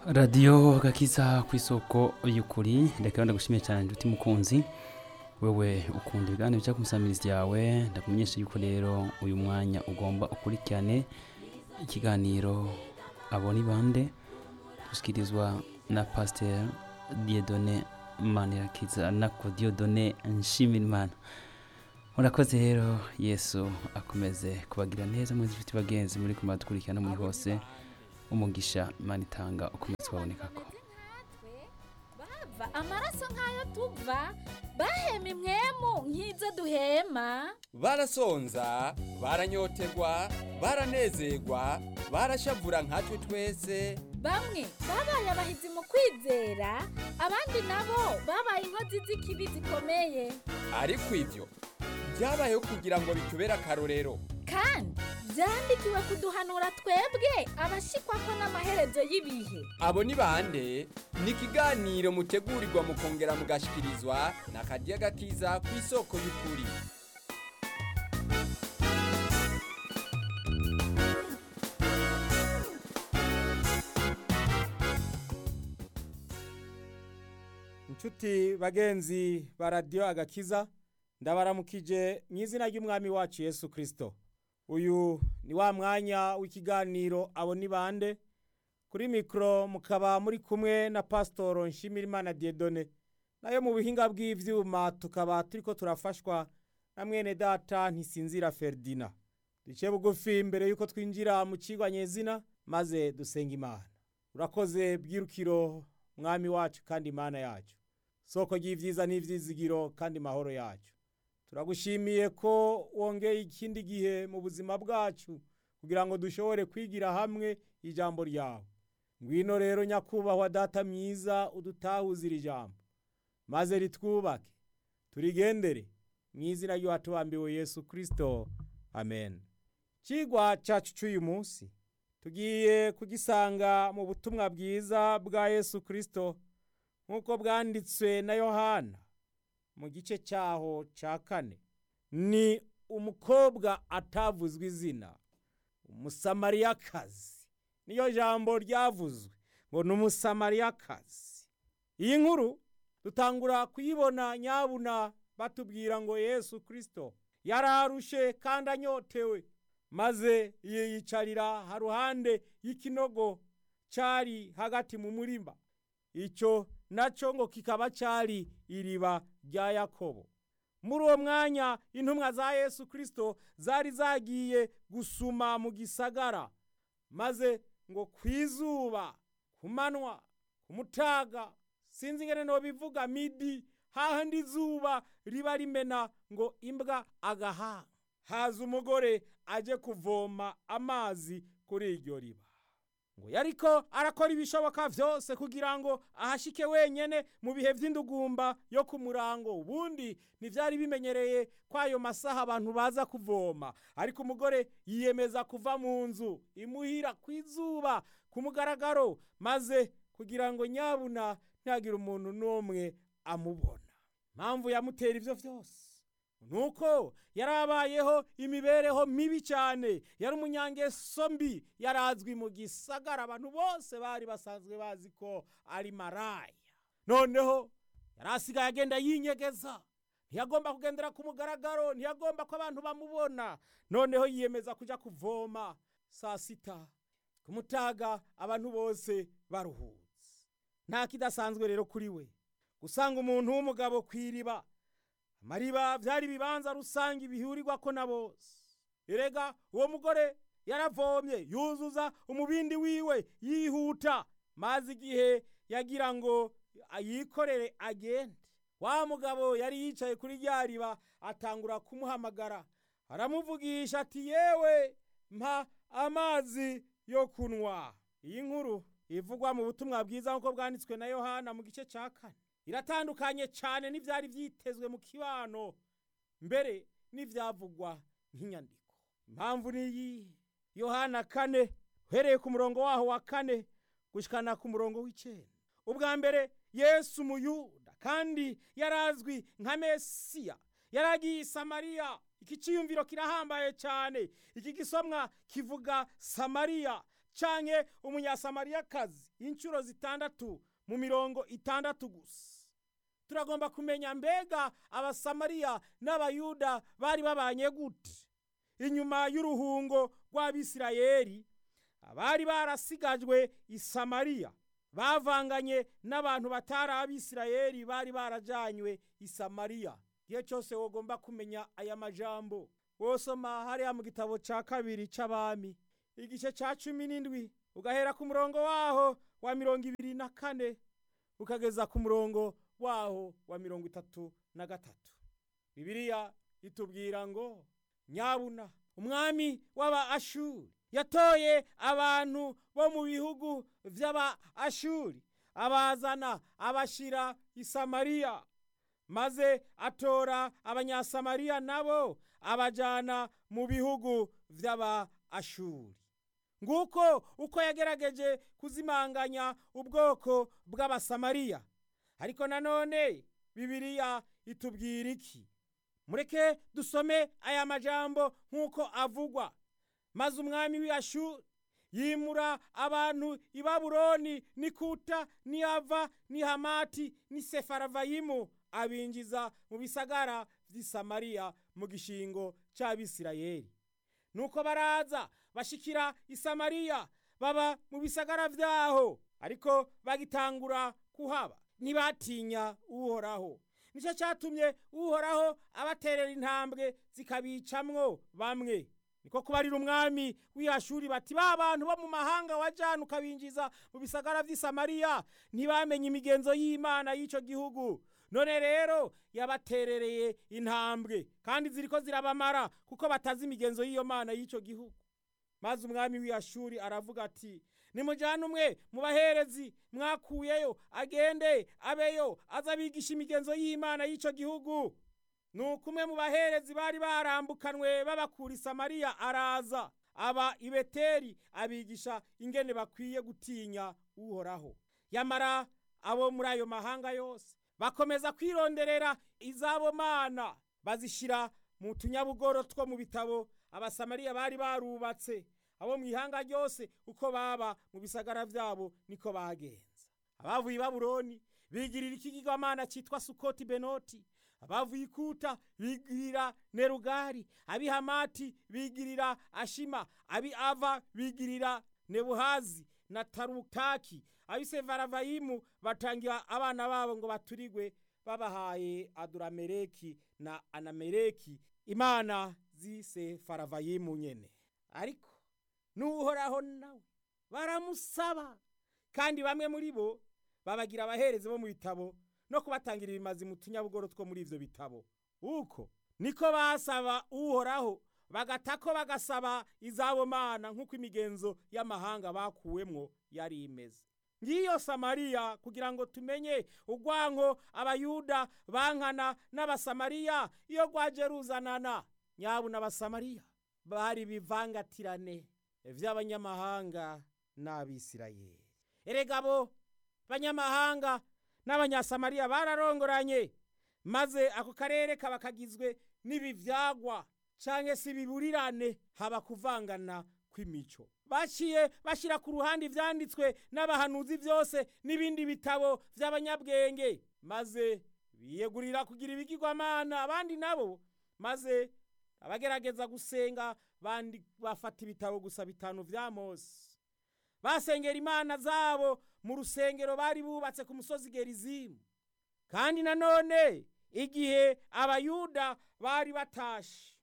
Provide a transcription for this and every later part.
radiyo gakiza ku isoko y'ukuri reka ndagushimiye cyane nduti mukunzi wewe ukunda ibiganiro bica ku musamirizi yawe ndakumenyesha yuko rero uyu mwanya ugomba ukurikirane ikiganiro abo ni bande dushyikirizwa na pasiteri diyedone manirakiza na kodiyodone nshimirimana murakoze rero yesu akomeze kubagira neza muri inshuti bagenzi muri kumara dukurikirana muri hose umugisha imana itanga ukomeze kubaboneka ko bava amaraso nk'ayo tuva bahema imwemu nk'izo duhema barasonza baranyotegwa baranezerwa barashavura nkatwe twese bamwe babaye abahizi mu kwizera abandi nabo babaye inkozi z'ikibi zikomeye ariko ibyo byabayeho kugira ngo bitubere akarorero kandi byandikiwe kuduhanura twebwe abashikwa ko n'amaherezo y'ibihe abo ni bande ni ikiganiro mutegurirwa mukongera mugashikirizwa na karya gakiza ku isoko y'ukuri inshuti bagenzi ba radiyo agakiza ndabaramukije mu izina ry'umwami wacu yesu kirisito uyu ni wa mwanya w'ikiganiro abo ni bande kuri mikoro mukaba muri kumwe na pasitoro nshimirimana diyedone nayo mu buhinga bw'ibyuma tukaba turi ko turafashwa na mwene data ntisinzira feridina duce bugufi mbere y'uko twinjira mu kigwa nyezina maze dusenga imana urakoze bwirukiro mwami wacu kandi imana yacu soko ry'ibyiza n'ibyizigiro kandi mahoro yacu turagushimiye ko wongeye ikindi gihe mu buzima bwacu kugira ngo dushobore kwigira hamwe ijambo ryawe ngwino rero nyakubahwa data myiza udutahuze iri jambo maze ritwubake turigendere mu izina ry'uwatubambiwe yesu kirisito amen kigwa cyacu cy'uyu munsi tugiye kugisanga mu butumwa bwiza bwa yesu kirisito nk'uko bwanditswe na yohana mu gice cyaho cya kane ni umukobwa atavuzwe izina umusamariyakazi niyo jambo ryavuzwe ngo ni umusamariyakazi iyi nkuru dutangura kuyibona nyabuna batubwira ngo yesu kirisito yararushe kandi anyotewe maze yiyicarira haruhande y'ikinogo cyari hagati mu murima icyo nacyo ngo kikaba cyari iriba rya yakobo muri uwo mwanya intumwa za yesu kirisito zari zagiye gusuma mu gisagara maze ngo ku izuba ku manywa ku mutaga sinzi ingene no bivuga midi hahandi izuba riba rimena ngo imbwa agahaha haza umugore aje kuvoma amazi kuri iryo riba ngo yariko arakora ibishoboka byose kugira ngo ahashike wenyene mu bihe by'indugumba yo ku murango ubundi ntibyari bimenyereye ko ayo masaha abantu baza kuvoma ariko umugore yiyemeza kuva mu nzu imuhira ku izuba ku mugaragaro maze kugira ngo nyabuna ntihagire umuntu n'umwe amubona mpamvu yamutera ibyo byose nuko yari abayeho imibereho mibi cyane yari umunyangeso mbi yarazwi mu gisagara abantu bose bari basanzwe bazi ko ari maraya noneho yari asigaye agenda yinyegeza ntiyagomba kugendera ku mugaragaro ntiyagomba ko abantu bamubona noneho yiyemeza kujya kuvoma saa sita ku mutaga abantu bose baruhutse nta kidasanzwe rero kuri we gusanga umuntu w'umugabo ku iriba amariba byari ibibanza rusange bihurirwa ko na bose erega uwo mugore yaravomye yuzuza umubindi wiwe yihuta maze igihe yagira ngo yikorere agende wa mugabo yari yicaye kuri rya riba atangura kumuhamagara aramuvugisha ati yewe mpa amazi yo kunywa iyi nkuru ivugwa mu butumwa bwiza nk'uko bwanditswe na yohana mu gice cya kane iratandukanye cyane n'ibyari byitezwe mu kibano mbere n'ibyavugwa nk'inyandiko impamvu ni iyi yohana kane uhereye ku murongo waho wa kane gushyikana ku murongo w'icyenda ubwa mbere yesu umuyuda kandi yarazwi nka mesiya yaragiye i samariya iki cyiyumviro kirahambaye cyane iki gisomwa kivuga samariya canke umunyasamariyakazi inshuro zitandatu mu mirongo itandatu gusa turagomba kumenya mbega abasamariya n'abayuda bari babanye gute inyuma y'uruhungo rw'abisirayeli abari barasigajwe i samariya bavanganye n'abantu batari abisirayeli bari barajanywe i samariya igihe cyose wogomba kumenya aya majambo wosoma hariya mu gitabo cya kabiri c'abami igice cya cumi n'indwi ugahera ku murongo waho wa mirongo ibiri na kane ukageza ku murongo waho wa mirongo itatu na gatatu bibiliya itubwira ngo nyabuna umwami w'aba ashuri yatoye abantu bo mu bihugu by'aba ashuri abazana abashira i samariya maze atora abanyasamariya nabo abajana mu bihugu by'aba ashuri nguko uko yagerageje kuzimanganya ubwoko bw'abasamariya ariko nanone bibiliya itubwira iki mureke dusome aya majambo nk'uko avugwa maze umwami w'iyashuri yimura abantu i babuloni ni kuta ni ava ni hamati ni sefaravayimu abinjiza mu bisagara vy'i samariya mu gishingo c'abisirayeli nuko baraza bashikira i samariya baba mu bisagara vyaho ariko bagitangura kuhaba ntibatinya uhoraho nicyo cyatumye uhoraho abaterera intambwe zikabicamwo bamwe niko kubarira umwami w'iyashuri bati ba bantu bo mu mahanga wajana ukabinjiza mu bisagara vy'i samariya ntibamenye imigenzo y'imana y'ico gihugu none rero yabaterereye intambwe kandi ziriko zirabamara kuko batazi imigenzo y'iyo mana y'ico gihugu maze umwami w'iyashuri aravuga ati nimujyane umwe mu baherezi mwakuyeyo agende abeyo aza abigisha imigenzo y'imana y'icyo gihugu nuko umwe mu baherezi bari barambukanwe babakura i samariya araza aba i beteri abigisha ingene bakwiye gutinya uhoraho yamara abo muri ayo mahanga yose bakomeza kwironderera izabo mana bazishyira mu tunyabugoro two mu bitabo abasamariya bari barubatse abo mu ihanga ryose uko baba mu bisagara byabo niko bagenza abavuye i babuloni bigirira ikigirwamana cyitwa sukoti benoti abavuye ikuta bigirira nerugari abi hamati bigirira ashima abi ava bigirira nebuhazi na tarutaki abi sevaravayimu batangira abana babo ngo baturigwe babahaye adurameleki na anameleki imana z'isefaravayimu nyene ariko n'uhoraho nawe baramusaba kandi bamwe muri bo babagira abaherezi bo mu bitabo no kubatangira ibimazi mu tunyabugoro two muri ivyo bitabo uko niko basaba uhoraho bagatako bagasaba izabo mana nk'uko imigenzo y'amahanga bakuwemwo yari imeze ngiyo samariya kugira ngo tumenye urwanko abayuda bankana n'abasamariya iyo rwaje ruzanana nyabu n'abasamariya bari bivangatirane vy'abanyamahanga n'abisirayeli erega bo banyamahanga n'abanyasamariya bararongoranye maze ako karere kaba kagizwe n'ibivyagwa canke se ibiburirane haba kuvangana kw'imico baciye bashyira ku ruhande ivyanditswe n'abahanuzi byose n'ibindi bitabo vy'abanyabwenge maze biyegurira kugira ibigirwamana abandi nabo maze abagerageza gusenga bandi bafata ibitabo gusa bitanu vya mose basengera imana zabo mu rusengero bari bubatse ku musozi gerizimu kandi nanone igihe abayuda bari batashe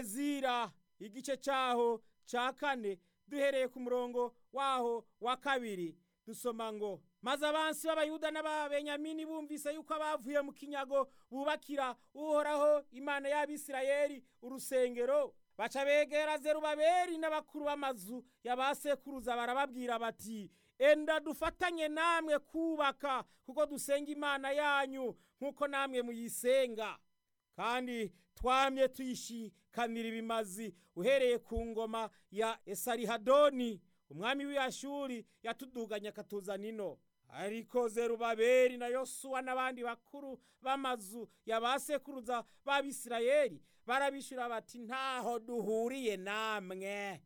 ezira igice cyaho cya kane duhereye ku murongo waho wa kabiri dusoma ngo maze abansi b'abayuda n'ababenyamini bumvise yuko abavuye mu kinyago bubakira uhoraho imana y'abisirayeli urusengero baca begera zerubabeli n'abakuru b'amazu ya ba sekuruza barababwira bati enda dufatanye namwe kubaka kuko dusenga imana yanyu nk'uko namwe muyisenga kandi twamye tuyishikanira ibimazi uhereye ku ngoma ya esarihadoni umwami w'iyashuri yatuduganya akatuzana ino ariko zerubabeli na yosuwa n'abandi bakuru b'amazu ya ba sekuruza b'abisirayeli barabishyura bati ntaho duhuriye namwe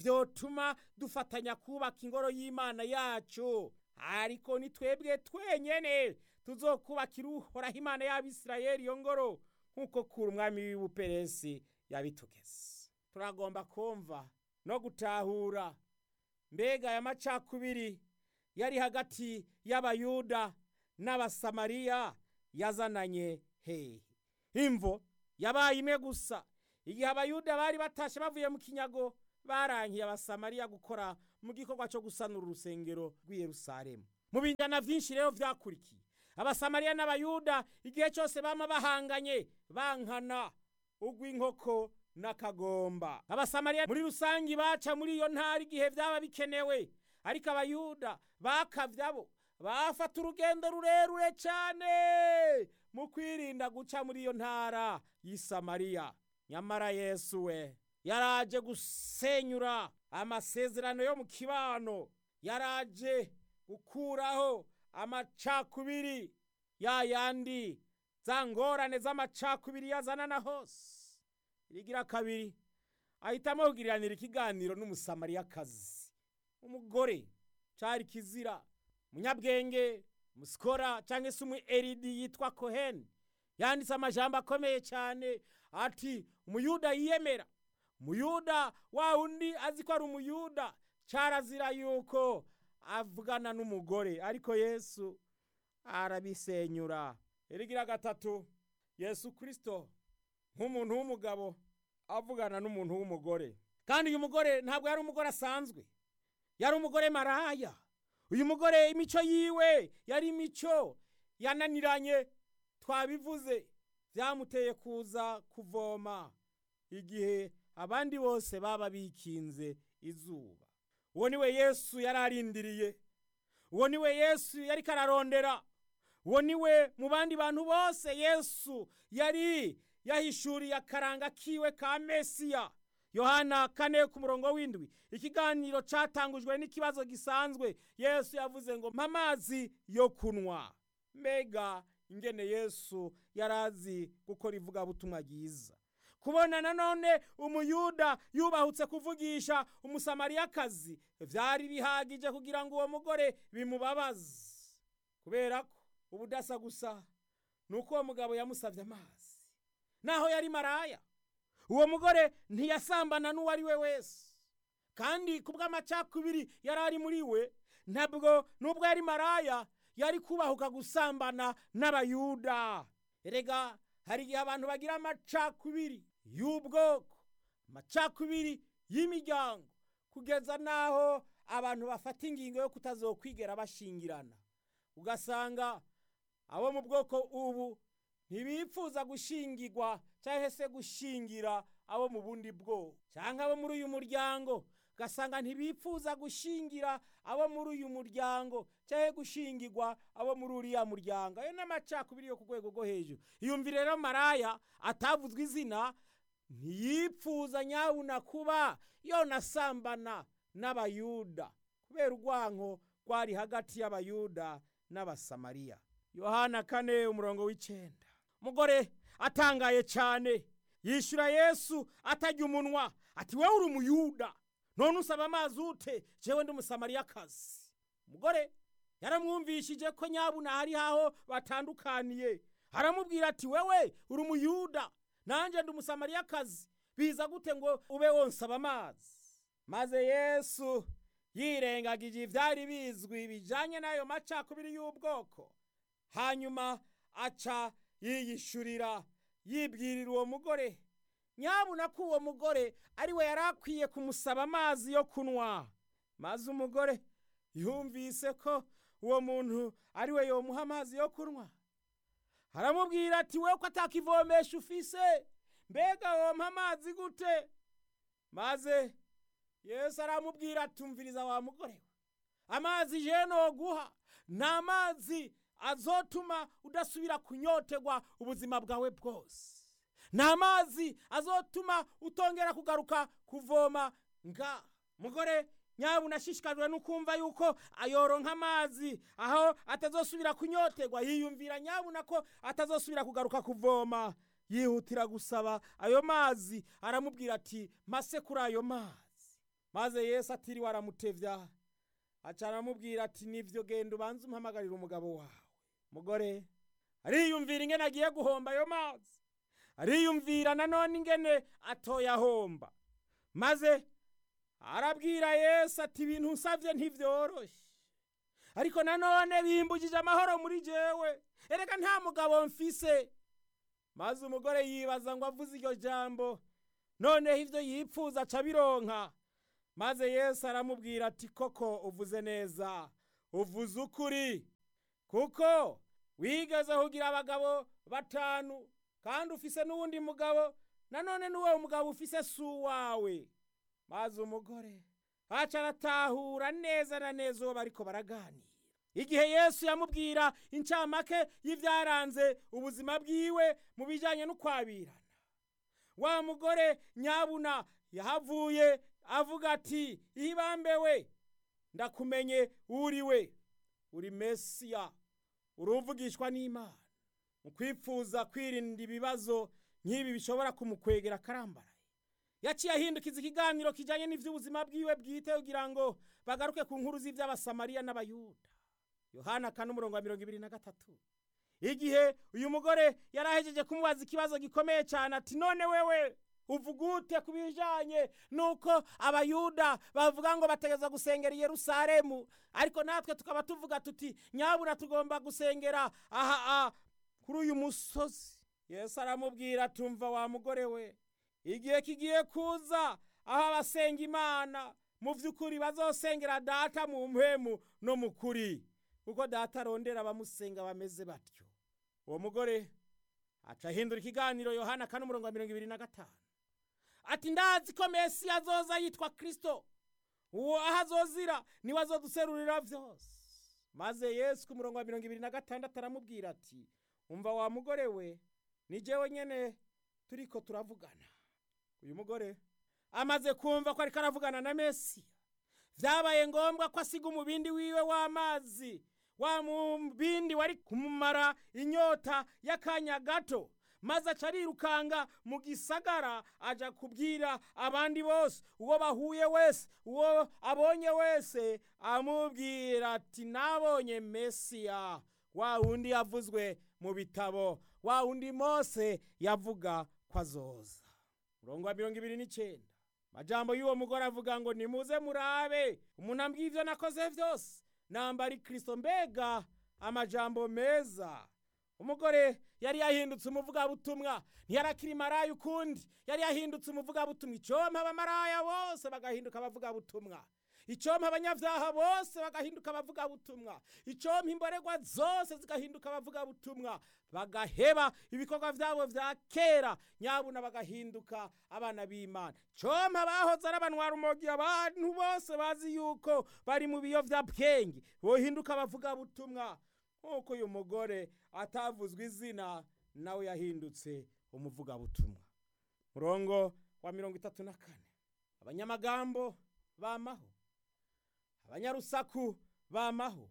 vyotuma dufatanya kubaka ingoro y'imana yacu ariko ni twebwe twenyene tuzokubakira uhoraho imana y'abisirayeli iyo ngoro nk'uko kura umwami w'ubuperesi yabitugeze turagomba kumva no gutahura mbega aya macakubiri yari hagati y'abayuda n'abasamariya yazananye hehe imvo yabaye imwe gusa igihe abayuda bari batashe bavuye mu kinyago barankiye abasamariya gukora mu gikorwa cyo gusanura urusengero rw'i yerusalemu mu binjana vyinshi rero vyakurikiye abasamariya n'abayuda igihe cyose bama bahanganye bankana ugw'inkoko n'akagomba abasamariya muri rusangi baca muri iyo ntara igihe vyaba bikenewe ariko abayuda bakavyabo bafata urugendo rurerure cyane mu kwirinda guca muri iyo ntara y'i samariya nyamara yesu we yaraje gusenyura amasezerano yo mu kibano yaraje gukuraho amacakubiri ya yandi za ngorane z'amacakubiri yazanana hose irigira kabiri ahitamo kugiriranira ikiganiro n'umusamariyakazi umugore cari kizira umunyabwenge musikora cyangwa se umu eridi yitwa koheni yanditse amajambo akomeye cyane ati umuyuda yiyemera umuyuda wa undi azi ko ari umuyuda cyarazira yuko avugana n'umugore ariko yesu arabisenyura irigira gatatu yesu kirisito nk'umuntu w'umugabo avugana n'umuntu w'umugore kandi uyu mugore ntabwo yari umugore asanzwe yari umugore maraya uyu mugore imico yiwe yari imico yananiranye twabivuze byamuteye kuza kuvoma igihe abandi bose baba bikinze izuba uwo niwe yesu yari arindiriye uwo niwe yesu yari kararondera uwo niwe mu bandi bantu bose yesu yari yahishuriye akaranga kiwe ka mesiya yohana kane ku murongo w'indwi ikiganiro cyatangujwe n'ikibazo gisanzwe yesu yavuze ngo mpa amazi yo kunywa mbega ingene yesu yari azi gukora ivugabutumwa ryiza kubona nanone umuyuda yubahutse kuvugisha umusamariyakazi byari bihagije kugira ngo uwo mugore bimubabaze kubera ko ubudasa gusa ni uko uwo mugabo yamusabye amazi naho yari maraya uwo mugore ntiyasambana n'uwo ari we wese kandi ku bw'amacakubiri yari ari muri we ntabwo nubwo yari maraya yari kubahuka gusambana n'abayuda erega hari igihe abantu bagira amacakubiri y'ubwoko amacakubiri y'imiryango kugeza n'aho abantu bafata ingingo yo kutazokwigera bashingirana ugasanga abo mu bwoko ubu ntibipfuza gushingirwa cyangwa se gushingira abo mu bundi bwoko cyangwa abo muri uyu muryango ugasanga ntibipfuza gushingira abo muri uyu muryango cyangwa gushingirwa abo muri uriya muryango ayo ni amacakubiri yo ku rwego rwo hejuru iyumvire rero maraya atavuzwe izina ntiyipfuza nyabuna kuba yonasambana n'abayuda kubera urwanko rwari hagati y'abayuda n'abasamariya yohana kane umurongo w'icyenda umugore atangaye cyane yishyura yesu atajya umunwa ati wowe uri umuyuda none usaba amazi ute jewe ndi umusamariyakazi umugore yaramwumvishije ko nyabuna hari haho batandukaniye aramubwira ati wewe uri umuyuda nanjye ndi umusamariyakazi biza gute ngo ube wonsaba amazi maze yesu yirengagije ibyari bizwi bijyanye n'ayo macakubiri y'ubwoko hanyuma aca yiyishurira yibwirira uwo mugore nyabuna ko uwo mugore ari we yari akwiye kumusaba amazi yo kunywa maze umugore yumvise ko uwo muntu ari we yomuha amazi yo kunywa aramubwira ati we ko atakivomesha ufise mbega wompa amazi gute maze yesu aramubwira atumviriza wa mugore we amazi je noguha ni amazi azotuma udasubira kunyotegwa ubuzima bwawe bwose ni amazi azotuma utongera kugaruka kuvoma nga mugore nyabuna ashishikajwe no kumva yuko ayoronka amazi aho atazosubira kunyotegwa yiyumvira nyabuna ko atazosubira kugaruka kuvoma yihutira gusaba ayo mazi aramubwira ati mase kuri ayo mazi maze yesu atiriwe aramutevya aca aramubwira ati nivyo genda ubanze umpamagarira umugabo wawe mugore ariyumvira ingene agiye guhomba ayo mazi ariyumvira nanone ingene atoyahomba maze arabwira yesu ati ibintu nsavye ntivyoroshe ariko nanone bimbujije amahoro muri jewe ereka nta mugabo mfise maze umugore yibaza ngo avuze iryo jambo noneho ivyo yipfuza aca bironka maze yesu aramubwira ati koko uvuze neza uvuze ukuri kuko wigeze kugira abagabo batanu kandi ufise n'uwundi mugabo nanone n'uwo mugabo ufise si uwawe maze umugore aca aratahura neza na neza uwo bariko baraganira igihe yesu yamubwira incamake y'ivyaranze ubuzima bwiwe mu bijanye n'ukwabirana wa mugore nyabuna yahavuye avuga ati ihibambewe ndakumenye uriwe uri mesiya uruvugishwa n'imana mu kwipfuza kwirinda ibibazo nk'ibi bishobora kumukwegera akarambaraye yaciye ahindukiza ikiganiro kijanye n'ivy'ubuzima bwiwe bwite kugira ngo bagaruke ku nkuru z'ivy'abasamariya n'abayuda yohana kane umurongo wa mirongo ibiri na gatatu igihe uyu mugore yari ahejeje kumubaza ikibazo gikomeye cyane ati none wewe uvuga ute ku bijanye nuko abayuda bavuga ngo bategeza gusengera i yerusalemu ariko natwe tukaba tuvuga tuti nyabura tugomba gusengera aha aha kuri uyu musozi yesu aramubwira tumva wa mugore we igihe kigiye kuza aho abasenga imana mu by'ukuri bazosengera data mu mpemu no mu kuri kuko data arondera abamusenga bameze batyo uwo mugore aca ahindura ikiganiro yohana kane umurongo wa mirongo ibiri na gatanu ati ndazi ko mesi azoza yitwa kristo uwo aho azozira niwe azoduserurira vyose maze yesu ku murongo wa mirongo ibiri na gatandatu aramubwira ati umva wa mugore we ni jewe nyene turiko turavugana uyu mugore amaze kumva ko ariko aravugana na mesiya vyabaye ngombwa ko asiga umubindi wiwe w'amazi wa mubindi wari kumumara inyota y'akanya gato maze aca arirukanga mu gisagara aja kubwira abandi bose uwo bahuye wese uwo abonye wese amubwira ati nabonye mesiya wa wundi yavuzwe mu bitabo wa wundi mose yavuga ko azoza murongo wa mirongo ibiri n'icenda majambo y'uwo mugore avuga ngo nimuze murabe umuntu ambwiye ivyo nakoze vyose namba ari kristo mbega amajambo meza umugore yari yahindutse umuvugabutumwa ntiyarakiri maraya ukundi yari yahindutse umuvugabutumwa icompa abamaraya bose bagahinduka abavugabutumwa icompa abanyavyaha bose bagahinduka abavugabutumwa icompa imboregwa zose zigahinduka abavugabutumwa bagaheba ibikorwa vyabo vya kera nyabuna bagahinduka abana b'imana compa bahoze ari abanwarumogi abantu bose bazi yuko bari mu biyovyabwenge bohinduka abavugabutumwa nk'uko uyu mugore atavuzwe izina nawe yahindutse umuvugabutumwa murongo wa mirongo itatu na kane abanyamagambo bamaho abanyarusaku bamaho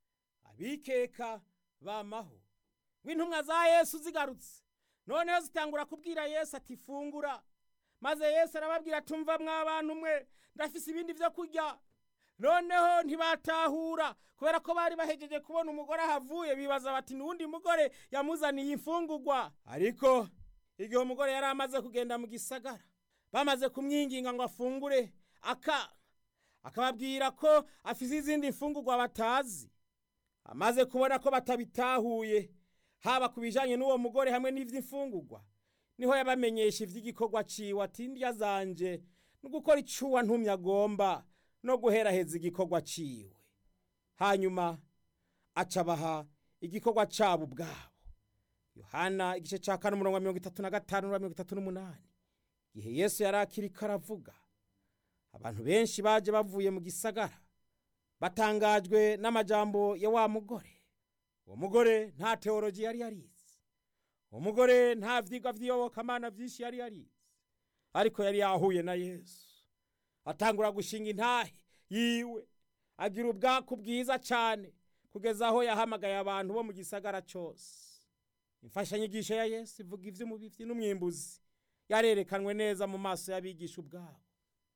abikeka bamaho w'intumwa za yesu zigarutse noneho zitangura kubwira yesu ati fungura maze yesu arababwira tumva mw'abantu mwe ndafise ibindi vyo kurya noneho ntibatahura kubera ko bari bahejeje kubona umugore ahavuye bibaza bati n'uwundi mugore yamuzaniye imfungurwa ariko igihe umugore yari amaze kugenda mu gisagara bamaze kumwinginga ngo afungure aka akababwira ko afise izindi mfungurwa batazi amaze kubona ko batabitahuye haba ku bijanye n'uwo mugore hamwe n'ivy'imfungurwa niho yabamenyesha ivy'igikorwa ciwe ati ndya zanje no gukora icuwa ntumye agomba no guheraheza igikorwa ciwe hanyuma acabaha igikorwa cabo ubwabo yohana igice ca kane umurongo wa mirongo itatu na gatanu n'uwa mirongo itatu n'umunani igihe yesu yari akiriko aravuga abantu benshi baje bavuye mu gisagara batangajwe n'amajambo ya wa mugore uwo mugore nta teoloji yari yarize uwo mugore nta vyigwa vy'iyobokamana vyinshi yari yarize ariko yari yahuye na yesu atangura gushinga intahe yiwe agira ubwaku bwiza cyane kugeza aho yahamagaye abantu bo mu gisagara cyose imfashanyigisho ya yesu ivuga ivy'umubivyi n'umwimbuzi yarerekanwe neza mu maso y'abigisha ubwabo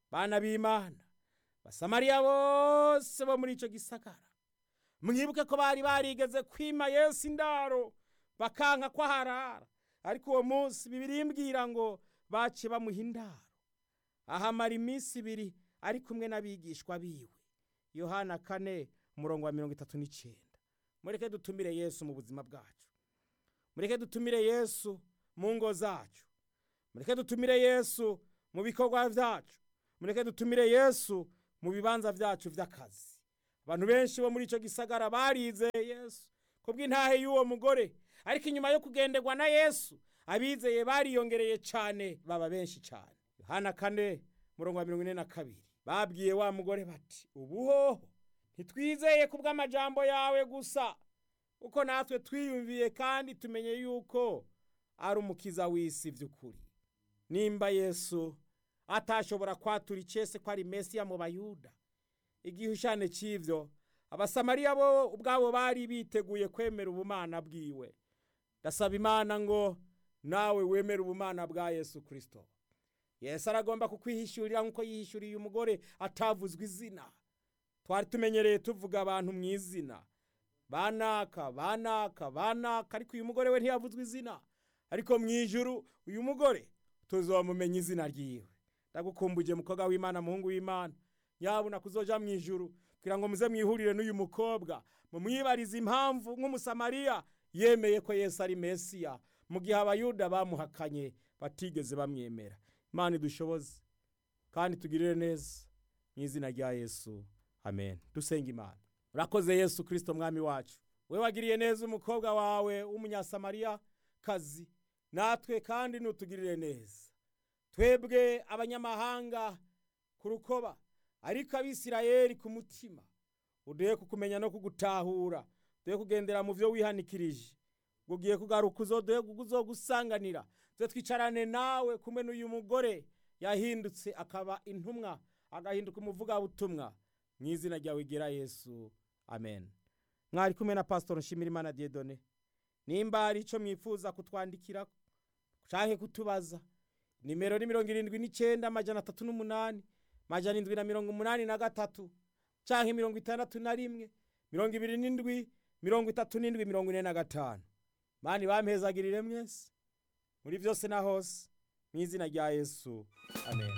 bana b'imana basamariya bose bo muri icyo gisagara mwibuke ko bari barigeze kwima yesu indaro bakanka ko aharara ariko uwo munsi bibiri imbwira ngo bace bamuha indaro ahamara iminsi ibiri ari kumwe n'abigishwa biwe yohana kane umurongo wa mirongo itatu n'icyenda mureke dutumire yesu mu buzima bwacu mureke dutumire yesu mu ngo zacu mureke dutumire yesu mu bikorwa byacu mureke dutumire yesu mu bibanza byacu by'akazi abantu benshi bo muri icyo gisagara barizeye yesu kubw'intahe y'uwo mugore ariko inyuma yo kugenderwa na yesu abizeye bariyongereye cyane baba benshi cyane yohana kane murongo wa mirongo ine na kabiri babwiye wa mugore bati ubuhoho ntitwizeye ku bw'amajambo yawe gusa kuko natwe twiyumviye kandi tumenye yuko ari umukiza w'isi by'ukuri nimba yesu atashobora kwatura icese ko ari mesiya mu bayuda igihushane cy'ibyo abasamariya bo ubwabo bari biteguye kwemera ubumana bwiwe ndasaba imana ngo nawe wemere ubumana bwa yesu kirisito yesu aragomba kukwihishurira nk'uko yihishuriye umugore atavuzwe izina twari tumenyereye tuvuga abantu mu izina banaka banaka banaka ariko uyu mugore we ntiyavuzwe izina ariko mu ijuru uyu mugore tuzamumenya izina ryiwe ndagukumbuje mukobwa w'imana muhungu w'imana nyabuna kuzoja mu ijuru kugira ngo muze mwihurire n'uyu mukobwa mumwibarize impamvu nk'umusamariya yemeye ko yesu ari mesiya mu gihe abayuda bamuhakanye batigeze bamwemera imana idushoboze kandi tugirire neza mu izina rya yesu amen dusenga imana urakoze yesu kirisito mwami wacu we wagiriye neza umukobwa wawe w'umunyasamariya kazi natwe kandi nutugirire neza twebwe abanyamahanga ku rukoba ariko abisirayeli ku mutima uduhe kukumenya no kugutahura duhe kugendera mu byo wihanikirije ngo ugiye kugaruka uzoduhe uzogusanganira twe twicarane nawe kumwe n'uyu mugore yahindutse akaba intumwa agahinduka umuvugabutumwa mu izina ryawe gera yesu amen mwari kumwe na pasitoro nshimirimana diedone nimba hari icyo mwifuza kutwandikira cyangwa kutubaza nimero ni mirongo irindwi n'icyenda amajana atatu n'umunani amajana indwi na mirongo umunani na gatatu cyangwa mirongo itandatu na rimwe mirongo ibiri n'indwi mirongo itatu n'indwi mirongo ine na gatanu mani bampezagirire mwese muri byose na hose mu izina rya yesu amen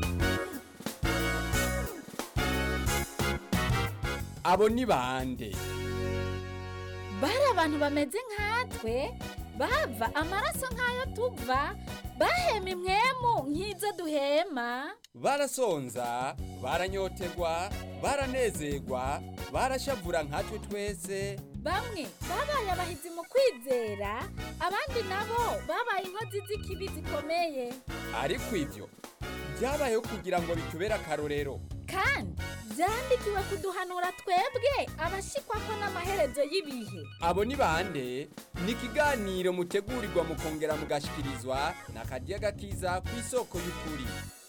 abo ni bande bari abantu bameze nkatwe bava amaraso nk'ayo tuva bahema imwemu nk'izo duhema barasonza baranyotegwa baranezerwa barashavura nkatwe twese bamwe babaye abahizi mu kwizera abandi nabo babaye inkozi z'ikibi zikomeye ariko ibyo byabayeho kugira ngo bitubere akarorero kandi byandikiwe kuduhanura twebwe abashikwa ko n'amaherezo y'ibihe abo ni bande ni ikiganiro mutegurirwa mukongera mugashikirizwa na karya gakiza ku isoko y'ukuri